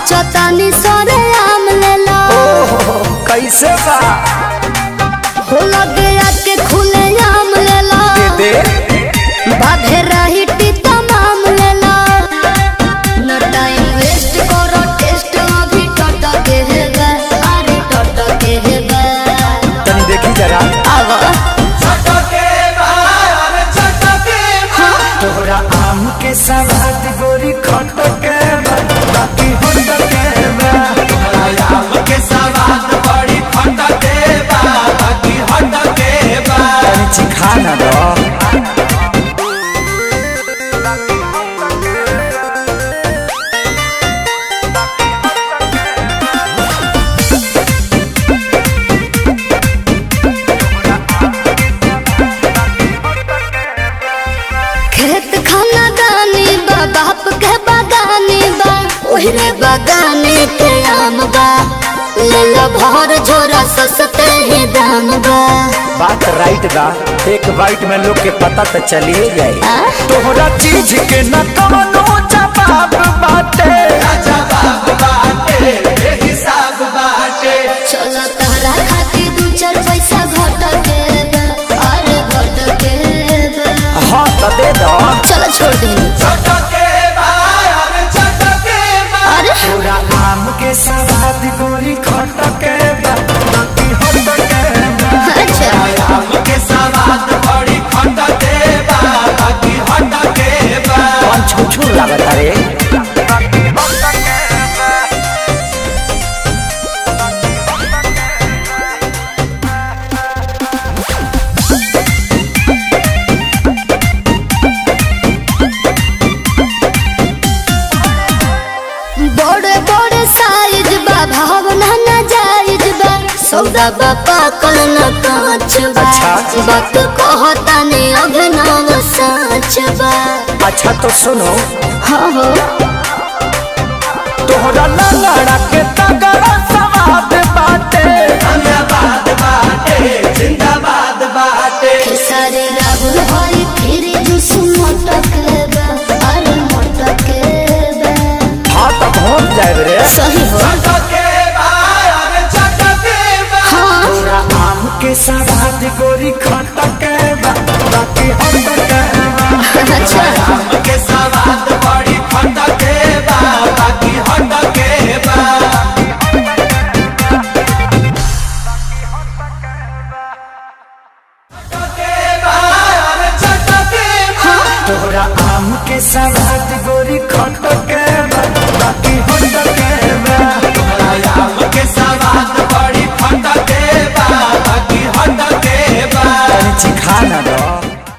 सोचतानी सरे आम लेला ओहो कैसे बा हो लगे आके खुले आम लेला दे बाधे रही तमाम लेला न टाइम वेस्ट करो टेस्ट अभी टट के हेगा अरे टट के हेगा तनी देखी जरा आवा तोहरा आम के सवाद गोरी खट के बा, बाकी होट के बा। तनी चिखा ना दो खेत खाना दानी बा बाप के बागानी बा ओहरे बागाने के आम बा ले लो भर झोरा सस्ते ही दाम बा बात राइट बा एक बाइट में लोग के पता तो चलिए जाए आ? तोहरा चीज के न कवनो जवाब बाटे चलो तहरा खातिर दू चार पैसा घट के बा अरे घट के बा हाँ तो दे दो चलो छोड़ दे अरे तोरा आम के सवाद गोरी खट के बा, बाकी होट के बा। अच्छा कौन छुछुर लागत रे बड़े बड़े साइज बा भावना न जायज बा सौदा बा पाकल न कांच बा अच्छा। वक्त कहता ने अभिनव साच बा अच्छा तो सुनो हाँ हो तोहरा लंगड़ा के तगड़ा सवाद बाटे खेसारी राहुल हरी फिर जुस मोटक बा अरे मोटक बा हाँ तो पहुँच जाए रे सही हो हाँ तोरा आम के सवाद गोरी खट के बा, बाकी होट के बा। अच्छा तोहरा आम के सवाद गोरी खट के